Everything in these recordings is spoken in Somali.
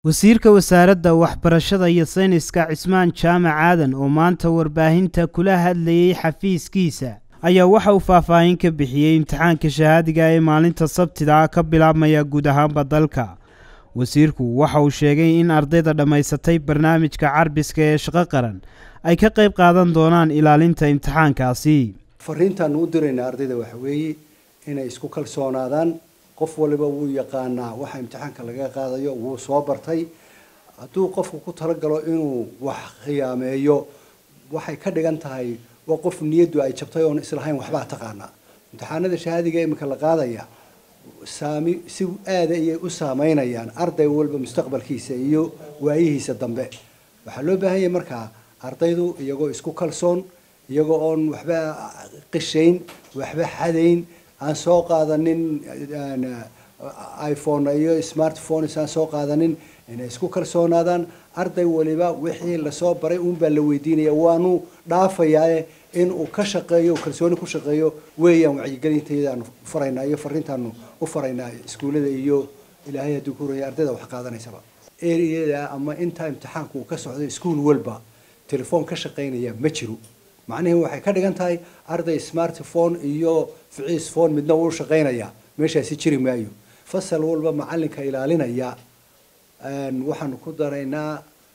wasiirka wasaaradda waxbarashada iyo sayniska cismaan jaamac aadan oo maanta warbaahinta kula hadlayey xafiiskiisa ayaa waxa uu faahfaahin ka bixiyey imtixaanka shahaadiga ee maalinta sabtida ah ka bilaabmaya guud ahaanba dalka wasiirku waxa uu sheegay in ardayda dhammaysatay barnaamijka carbiska ee shaqo qaran ay ka qayb qaadan doonaan ilaalinta imtixaankaasi fariintaanu u diraynaa ardayda waxa weeye inay isku kalsoonaadaan qof waliba wuu yaqaanaa waxa imtixaanka laga qaadayo wuu soo bartay hadduu qofku ku talagalo inuu wax khiyaameeyo waxay ka dhigan tahay waa qof niyaddu ay jabtay oon islahayn waxbaa taqaanaa imtixaanada shahaadiga iminka la qaadaya saami si aada ayay u saameynayaan arday walba mustaqbalkiisa iyo waayihiisa dambe waxaa loo baahan yahay markaa ardaydu iyagoo isku kalsoon iyagoo oon waxba qishayn waxba xadayn aan soo qaadanin iphone iyo smartphones aan soo qaadanin inay isku kalsoonaadaan arday waliba wixii lasoo baray uunbaa la weydiinaya waanu dhaafayaa in uu ka shaqeeyo kalsooni ku shaqeeyo weeyaan wacyigelinteedaanu faraynaa iyo fariintaanu u faraynaa iskuullada iyo ilaahay hadduu ku horaya ardayda wax qaadanaysaba ereyada ama intaa imtixaanku uu ka socdo iskuul walba telefoon ka shaqaynaya ma jiro macnihii waxay ka dhigan tahay arday smartphone iyo ficiis phone midna uu shaqaynaya meeshaasi jiri maayo fasal walba macalinka ilaalinaya waxaanu ku daraynaa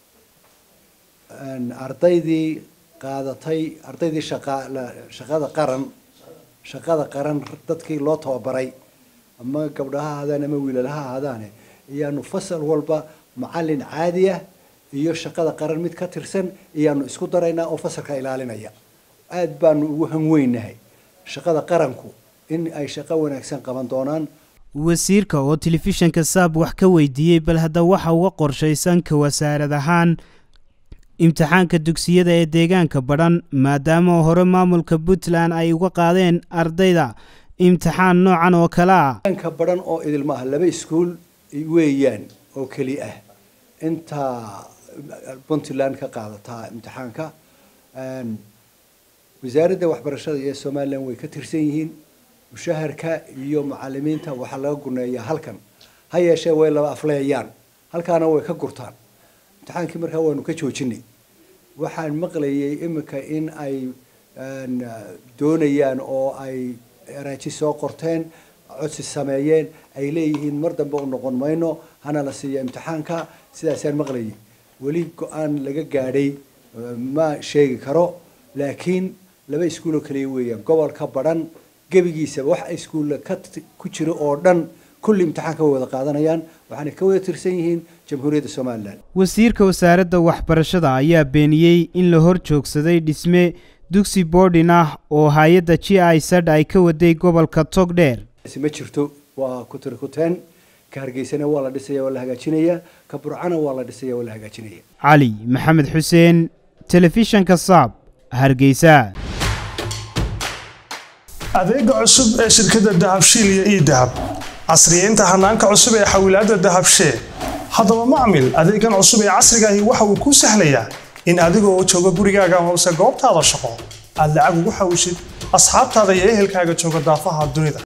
ardaydii qaadatay ardaydii shaqa shaqada qaran shaqada qaran dadkii loo tababaray ama gabdhaha ahaadaan ama wiilalaha ahaadaane iyaanu fasal walba macalin caadi ah iyo shaqada qaran mid ka tirsan iyaanu isku daraynaa oo fasalka ilaalinaya aada baanu ugu hanweynahay shaqada qaranku in ay shaqo wanaagsan qaban doonaan wasiirka oo telefishanka saab wax ka weydiiyey bal hadda waxa uga qorshaysan ka wasaarad ahaan imtixaanka dugsiyada ee deegaanka badhan maadaama hore maamulka puntland ay uga qaadeen ardayda imtixaan noocan oo kale ah deegaanka badhan oo idilma ah laba iskuul weeyaan oo keli ah inta puntland ka qaadataa imtixaanka wasaaradda waxbarashada iyo somalilan way ka tirsan yihiin mushaharka iyo macalimiinta waxaa laga guneeyaa halkan ha yeeshee way laba afleeyaan halkaana way ka gurtaan imtixaankii markaa waanu ka joojinay waxaan maqlayay iminka in ay doonayaan oo ay araaji soo qorteen codsi sameeyeen ay leeyihiin mar dambe u noqon mayno hana la siiya imtixaanka sidaasaan maqlayay weli go-aan laga gaadhay ma sheegi karo laakiin laba iskuuloo kaliya weeyaan gobolka badhan gebigiisa wax iskuulla ka ku jiro oo dhan kulli imtixaanka way wada qaadanayaan waxaana ka wada tirsan yihiin jamhuuriyadda somalilan wasiirka wasaaradda waxbarashada ayaa beeniyey in la hor joogsaday dhisme dugsi boardin ah oo hay-adda g i sad ay ka waday gobolka togdheer ma jirto waa kutiri kuteen ka hargeysana waa la dhisaya waa la hagaajinaya ka burcana waa la dhisaya waa la hagaajinaya cali maxamed xuseen telefishanka saab hargeysa adeega cusub ee shirkadda dahabshiil iyo ii dahab casriyeynta hanaanka cusub ee xawilaadda dahabshee haddaba macmil adeegan cusub ee casrigaahi waxa uu kuu sahlayaa in adigoo jooga gurigaaga hoose goobtaada shaqo aad lacag ugu xawishid asxaabtaada iyo ehelkaaga jooga daafaha dunida